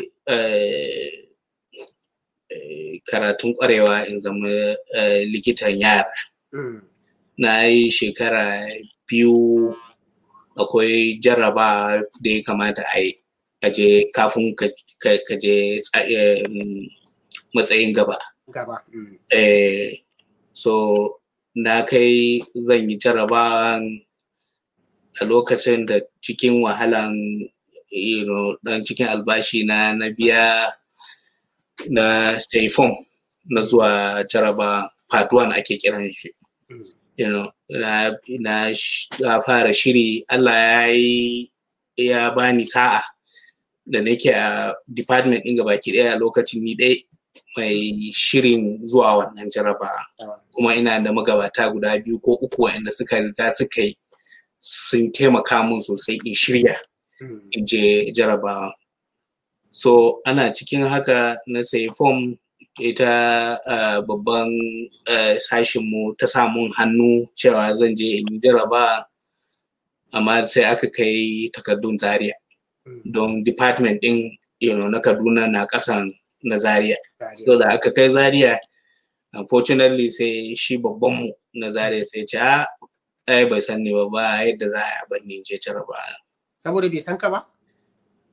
karatun kwarewa in zama likitan yara. Na yi shekara biyu akwai jarraba da ya kamata a yi aje kafin ka je matsayin gaba. Gaba. Eh, so na kai zan yi jarabawan a lokacin da cikin wahalan you know, dan cikin albashi na na biya na sai form na zuwa jaraba part 1 ake kiran shi. You know, na, na, na fara shiri Allah ya yi ya bani sa'a da nake a department ɗin gabaki ɗaya a lokacin ni ɗaya mai shirin zuwa wannan jaraba kuma ina da magabata guda biyu ko uku waɗanda suka riga suka yi sun taimaka min sosai in shirya in je jarabawa so ana cikin haka na sayi fom ita uh, babban uh, sashinmu ta samun hannu cewa zan je in jaraba amma sai aka kai takardun zaria don department din you know, na kaduna na kasan na zaria so da aka kai zaria unfortunately sai shi babbanmu na zaria sai ce a ai bai san ne ba ba yadda za a ban ni je jaraba saboda bai san ka ba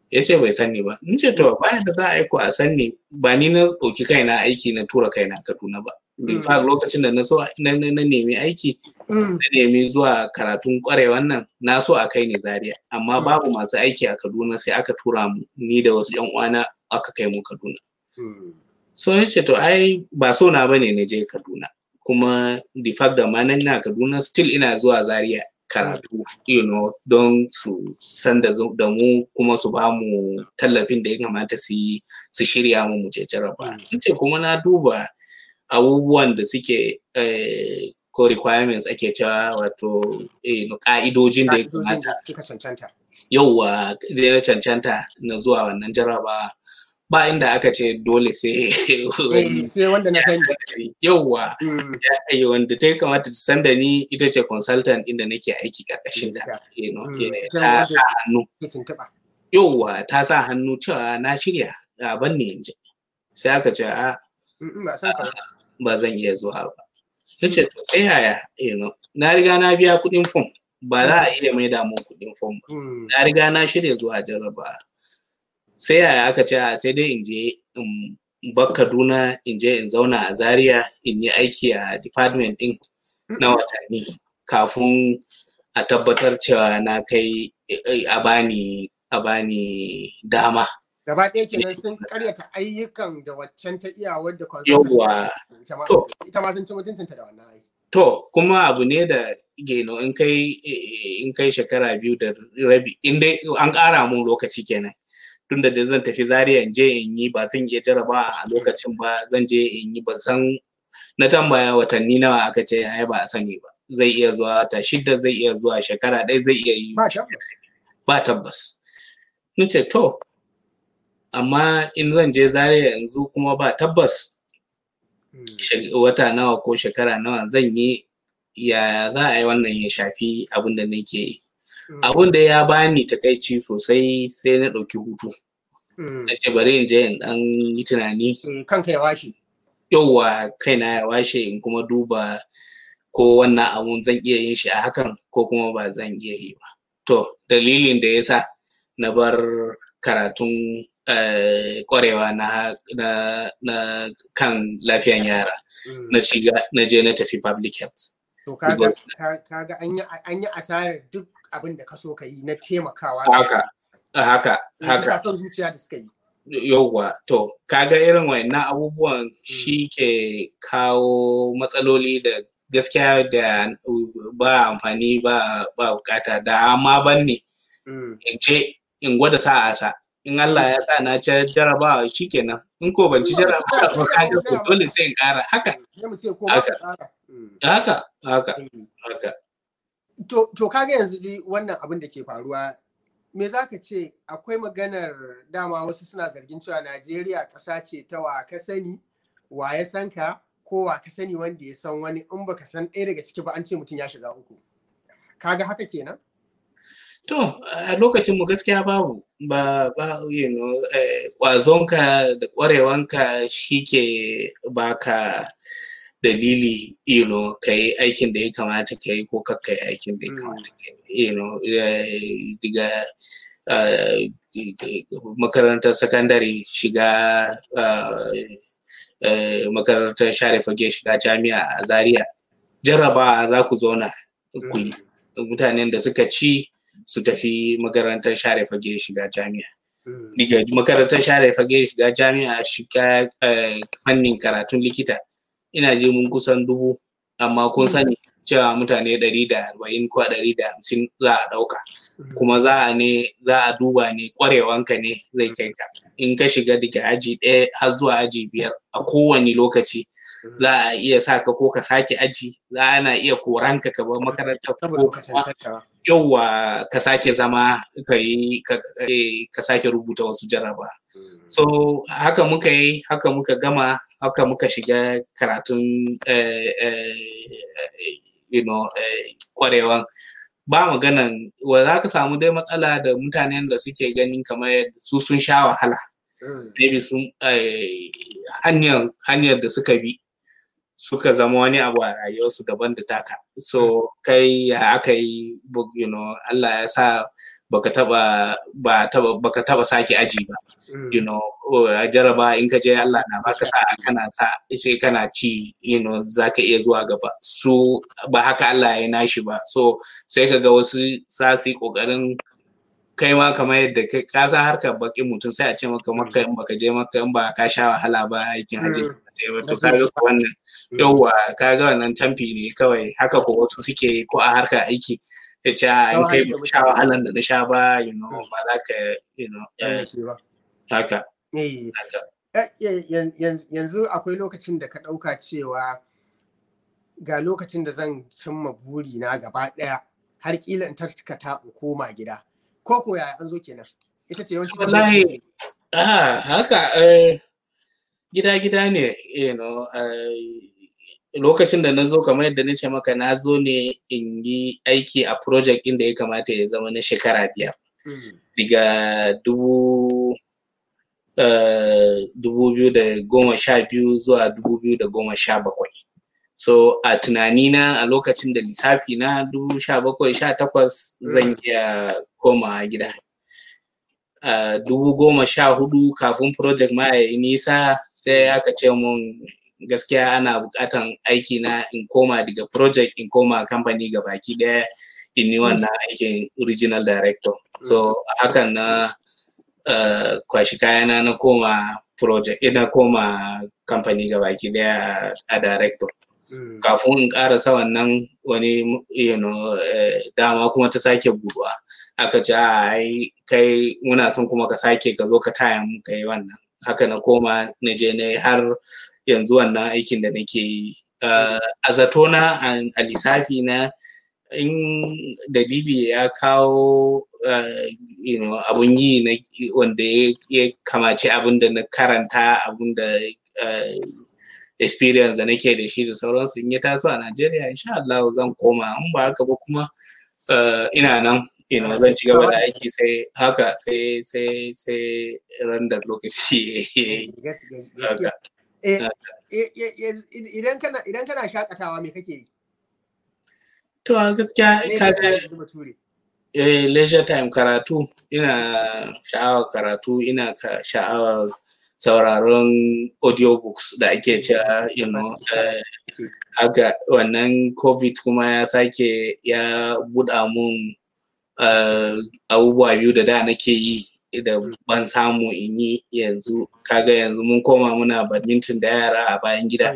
ya ce bai sanni ba in ce to bayan da za a aiko a sanni ba ni na ɗauki kaina aiki na tura kaina kaduna ba in fact lokacin da na so na nemi aiki na nemi zuwa karatun kwarewan nan na so a kai ni zaria amma babu masu aiki a kaduna sai aka tura mu ni da wasu yan uwana aka kai mu kaduna so ni ce to ai ba so na bane na je kaduna kuma the fact da ma na kaduna still ina zuwa zaria karatu you know don su san da mu kuma su ba mu tallafin da ya kamata su yi su shirya mu mu je jaraba in ce kuma na duba abubuwan da suke ko requirements ake cewa wato ka'idojin da ya kamata yauwa da ya cancanta na zuwa wannan jaraba ba inda aka ce dole sai sai wanda na sani yauwa ya wanda ta kamata ta san da ni ita ce consultant inda nake aiki karkashin ta ta sa hannu yauwa ta sa hannu cewa na shirya a banne yanzu sai aka ce a ba zan iya zuwa ba ta ce to sai yaya na riga na biya kuɗin fom ba za a iya maida mun kuɗin fom ba na riga na shirya zuwa jarraba sai yaya aka ce a sai dai in je in bar Kaduna in je in zauna a Zaria in yi aiki a department din na watanni kafin a tabbatar cewa na kai a bani a bani dama gaba ɗaya kenan sun karyata ayyukan da waccan ta iya wadda yawwa to ita ma sun ci mutuntunta da wannan aiki to kuma abu ne da geno in kai in kai shekara biyu da rabi in dai an ƙara mun lokaci kenan tunda da zan tafi zaria in je in yi ba zan iya jaraba a lokacin ba zan je in yi ban san na tambaya watanni nawa aka ce ai ba a sani ba zai iya zuwa ta shidda zai iya zuwa shekara ɗaya zai iya yi ba tabbas ni ce to amma in zan je zaria yanzu kuma ba tabbas wata nawa ko shekara nawa zan yi ya za a yi wannan ya shafi abin da nake yi abun da ya bani takaici sosai sai na ɗauki hutu na ce bari in je in ɗan yi tunani kanka ya washe yauwa kaina ya washe in kuma duba ko wannan abun zan iya yin shi a hakan ko kuma ba zan iya yi ba to dalilin da ya sa na bar karatun kwarewa na, na, kan lafiyan yara na shiga na je na tafi public health To kaga kaga an yi asarar duk abin da ka so ka yi na taimakawa. Haka, haka, haka. son zuciya da suka yi. Yauwa, to kaga irin wayannan abubuwan shi ke kawo matsaloli da gaskiya da ba amfani ba ba bukata da amma ban ne in ce in gwada sa'ata in Allah ya sa na ci jarabawa shikenan in ko ban ci jarabawa ba kaga ko dole sai in kara haka haka haka haka to to kaga yanzu dai wannan abin da ke faruwa me za ka ce akwai maganar dama wasu suna zargin cewa Najeriya ƙasa ce ta wa ka sani wa ya san ka ko wa ka sani wanda ya san wani in baka san ɗaya daga ciki ba an ce mutum ya shiga uku kaga haka kenan To, a lokacin mu gaskiya babu, ba, ba, you know, ƙwazonka da ƙwarewanka shi ke baka dalili, you know, ka yi aikin da ya kamata ka yi ko kakka yi aikin da ya kamata ka yi, you know, daga makarantar sakandare shiga makarantar share fage shiga jami'a a Zaria. Jarraba za ku zauna ku yi. Mutanen da suka ci su tafi makarantar share fage shiga jami'a. Daga makarantar share fage shiga jami'a shiga fannin karatun likita ina je mun kusan dubu amma kun sani cewa mutane ɗari da arba'in ko ɗari da hamsin za a ɗauka kuma za a ne za a duba ne ƙwarewanka ne zai kai ka in ka shiga daga aji ɗaya har zuwa aji biyar a kowane lokaci za a iya sa ka ko ka sake aji za ana iya koranka ka bar makaranta ko yauwa ka sake zama ka yi ka sake rubuta wasu jaraba so haka muka yi haka muka gama haka muka shiga karatun you know kwarewan ba maganan wa za ka samu dai matsala da mutanen da suke ganin kamar su sun sha wahala maybe sun hanyar hanyar da suka bi suka zama wani abu a rayuwarsu daban da taka so kai ya aka yi you know Allah ya sa baka taba ba taba baka taba sake aji ba you know a jaraba in ka je Allah na baka sa kana sa sai kana ci you know zaka iya zuwa gaba so ba haka Allah ya nashi ba so sai ka ga wasu sa su kokarin kai ma kamar yadda ka san harkar bakin mutum sai a ce maka maka in baka je maka in ba ka sha wahala ba aikin haji to kaga wannan yauwa kaga wannan tamfi ne kawai haka ko wasu suke ko a harkar aiki ya ce in kai ba sha wahalan da na sha ba you know ba za ka you know haka yanzu akwai lokacin da ka ɗauka cewa ga lokacin da zan cimma buri na gaba ɗaya har kila in tarkata in koma gida ko ko yaya an zo kenan ita ce yawanci wallahi ah haka gida gida ne you know lokacin da na zo kamar yadda na ce maka na zo ne in yi aiki a project inda ya kamata ya zama na shekara biyar daga dubu dubu biyu da goma sha biyu zuwa dubu biyu da goma sha bakwai so a tunanina a lokacin da lissafi na dubu sha bakwai sha takwas zan iya koma gida a dubu goma sha hudu kafin project ma ya yi nisa sai aka ce mun gaskiya ana bukatan aiki na in koma daga project in koma kamfani ga baki daya in yi wannan aikin original director so hakan na uh, kwashi kayana na koma project ina koma kamfani ga baki daya a director mm. kafin in karasa wannan wani you know, uh, dama kuma ta sake buduwa aka ce ai kai muna son kuma ka sake ka zo ka taya mu ka yi wannan haka na koma na je na har yanzu wannan aikin da nake yi a zatona a lissafi na in dalili ya kawo you know, abun yi na wanda ya kamace abun da na karanta abun da experience da nake da shi da sauransu in ya taso a Najeriya insha Allah zan koma in ba haka ba kuma ina nan ina zan ci gaba da aiki sai haka sai sai sai randar lokaci idan kana idan kana shakatawa me kake yi to a gaskiya kaga eh leisure time karatu ina sha'awar karatu ina sha'awar sauraron audiobooks da ake cewa you know haka wannan covid kuma ya sake ya buɗa mun abubuwa biyu da da nake yi da ban samu in yi yanzu kaga yanzu mun koma muna badminton da yara a bayan gida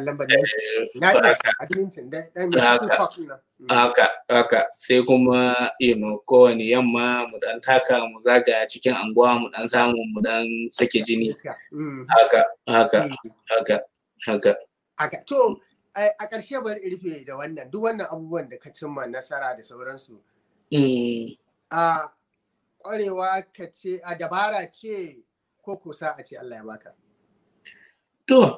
haka haka sai kuma you know kowane yamma mu dan taka mu zaga cikin anguwa mu dan samu mu dan sake jini haka haka haka haka haka to a ƙarshe bari rufe da wannan duk wannan abubuwan da ka cimma nasara da sauransu a ƙwarewa ka ce a dabara ce ko kusa a ce Allah ya baka to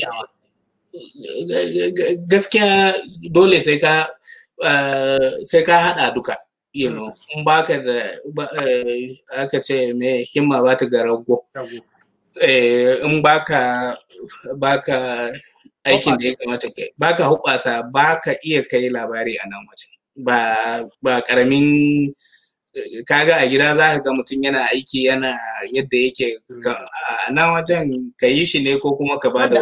gaskiya dole sai ka sai ka haɗa duka you know in baka da aka ce me himma ba ta ga rago in baka baka aikin da ya kamata kai baka hubasa baka iya kai labari a nan wajen ba ba karamin kaga a gida za ka ga mutum yana aiki yana yadda yake a nan wajen ka yi shi ne ko kuma ka ba da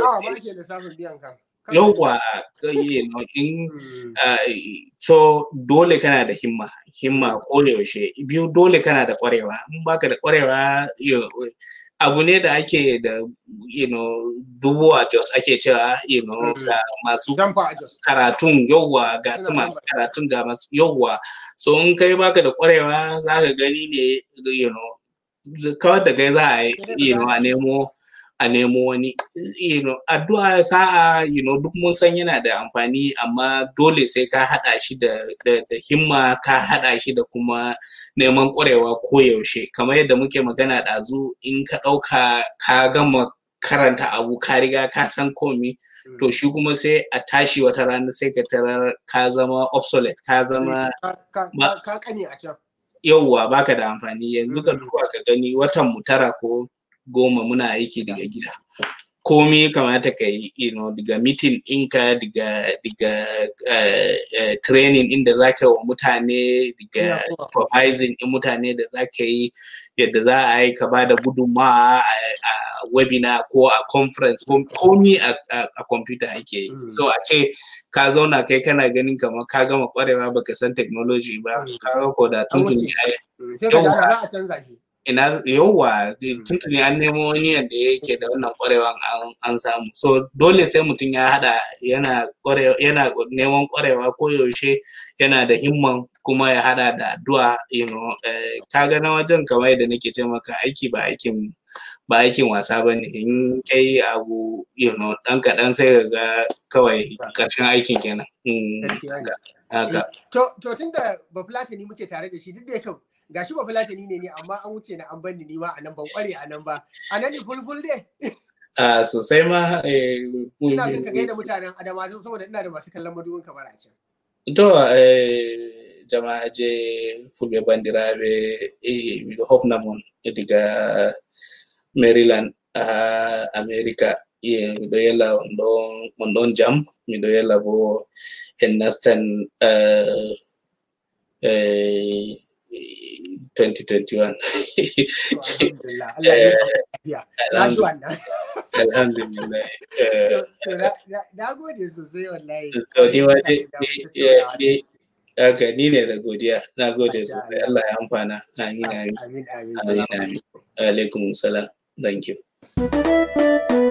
yauwa in so dole kana da himma himma yaushe biyu dole kana da kwarewa in baka da kwarewa abu ne da ake da you know dubu a jos ake cewa you know ga masu karatun yauwa ga su masu karatun ga masu yauwa so in kai baka da kwarewa za ka gani ne you know kawar da kai za a yi you know a nemo a nemo wani you know addu'a sa'a you know duk mun san yana da amfani amma dole sai ka hada shi da da, da himma ka hada shi da kuma neman ƙwarewa koyaushe kamar yadda muke magana ɗazu in ka ɗauka ka gama karanta abu ka riga ka san komi to shi kuma sai a tashi wata rana sai ka tarar ka zama obsolete ka zama ka kane a can yauwa baka da amfani yanzu ka duba ka gani watan mu tara ko goma muna aiki daga gida komi kamata ka yi you know, daga meeting ɗinka daga daga uh, uh, training inda za ka wa mutane daga supervising ɗin mutane da za ka yi yadda za a yi ka ba da gudunmawa a webinar ko a conference ko komi a computer ake yi so a ce ka zauna kai kana ganin kamar ka gama kwarewa baka san technology ba ka ga ko da tuntuni ina yauwa tuntuni an nemo wani yadda yake da wannan kwarewan an samu so dole sai mutum ya hada yana yana neman kwarewa ko yaushe yana da himman kuma ya hada da addu'a you know kaga na wajen kamar yadda nake ce maka aiki ba aikin ba aikin wasa ba ne in kai abu you know dan kaɗan sai ga kawai ƙarshen aikin kenan haka to tun da bafulatani muke tare da shi duk da yake gashi bafulatani ne ne amma an wuce na an banni ni ma a nan ban kware a nan ba a nan ne bulbul ne a sosai ma ina son ka gaida mutanen adama saboda ina da masu kallon madubin kamar a can to jama'a je fulbe bandiraɓe miɗo hofnamon diga maryland a america miɗo yella on ɗon jam miɗo yella bo en nastan 2021 alhamdulillah na gode sosai wallahi haka ni ne da godiya na gode sosai Allah ya amfana amin amin amin alaikum salam thank you